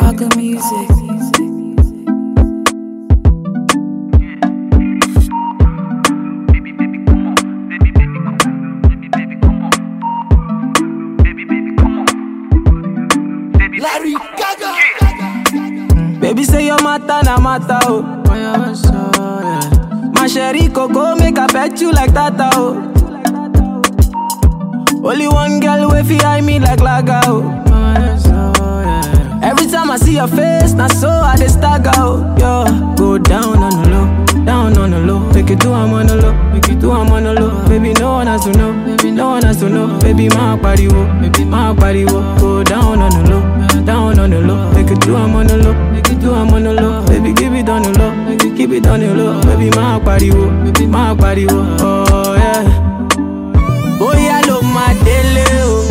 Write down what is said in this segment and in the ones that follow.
Gaga music. Larry Gaga. Baby say your matter na matter oh. My sherry coco make I pet you like tata oh. Only one girl way fi eye me like laga oh. Every time I see your face, na so I dey stagger oh. Yo, go down on the low, down on the low. Make it do I'm on the low, make it do I'm on the low. Baby no one has to know, baby no one has to know. Baby my body wo, baby my body wo. Go down on the low, down on the low. Make it do I'm on the low, make it do I'm on the low. Baby give it on the low, make it keep it on the low. Baby my body wo, baby my body wo. Oh yeah. Bóyá ló máa délé o.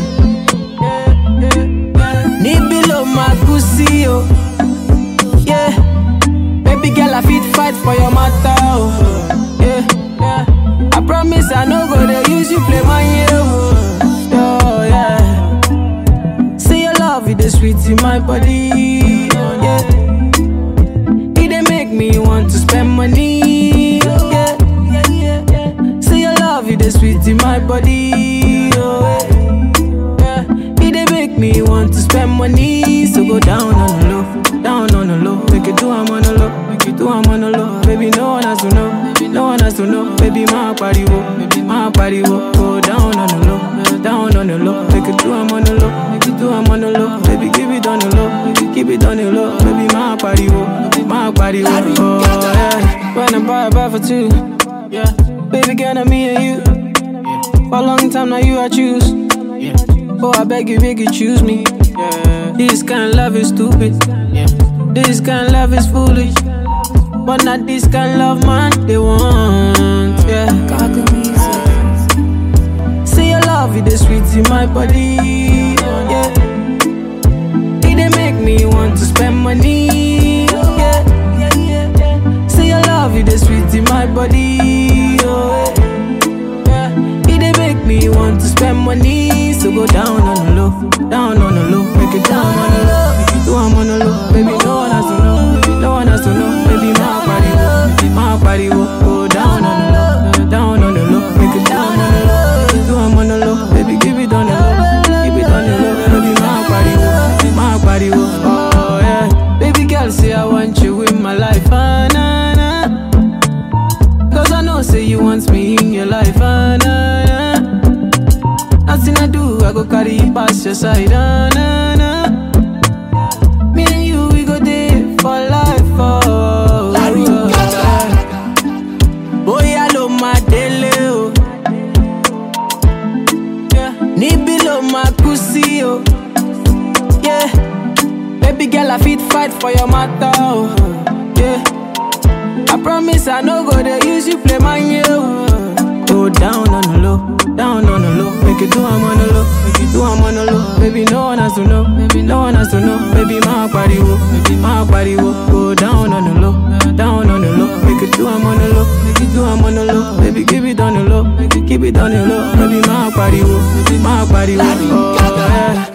Níbí ló máa kú sí o. Yeah. Baby girl, I fit fight for your matter o. Yeah. Yeah. I promise I no go dey use you play my yo. Oh, yeah. See your love, it is sweet in my body. Yeah. It dey make me want to spend money. Yeah. See your love, it is sweet in my body. Oh, yeah. It dey make me want to spend money. So go down on the low, down on the low. Make it do I'm on the low, make it do I'm on the low. Baby, no one has to know, no one has to know. Baby, my body wo, baby, my body wo. Go down on the low, down on the low. Make it do I'm on the low, make it do I'm on the low. Baby, give it on the low, make it keep it on the low. Baby, my body wo, my body wo. Oh yeah. When I buy a buy for two, yeah. Baby, girl, I'm me and you. For a long time now, you I choose. Oh, I beg you, beg you, choose me. This kind of love is stupid. This kind of love is foolish. But not this kind of love, man, they want. Yeah. Gaga music. See your love, it is sweet in my body. Yeah. It dey make me want to spend money. Yeah. See your love, it is sweet in my body. Oh, yeah. It dey make me want to spend money. So go down on the low, down on the low, make it down on the low, make it do I'm on the low. Baby, no one has to know, no one has to know. Baby, my body, wo, my body, wo. go down on the low, down on the low, make it down on the low, make it do I'm on the low. Baby, give it on the low, give it on the low. Baby, my body, wo, my body, wo. oh yeah. Baby girl, say I want you in my life, ah, nah, nah. Cause I know, say you want me in your life, ah, nah, nah. Nothing I do, I go carry you past your side, ah, nah, nah. Me and you, we go there for life, oh. Larry oh, Gaga. Bóyá ló máa délé o. Yeah. Níbí ló máa kú sí o. Yeah. Baby girl, I fit fight for your matter o. Yeah. I promise I no go dey use you play my yo. Go down on the low, down on the low. Make it do I'm on the low, make it do I'm on the low. Baby, no one has to know, baby, no one has to know. Baby, my body wo, baby, my body wo. Go down on the low, down on the low. Make it do I'm on the low, make it do I'm on the low. Baby, give it on the low, make it keep it on the low. Baby, my body wo, baby, my body wo. Oh, yeah.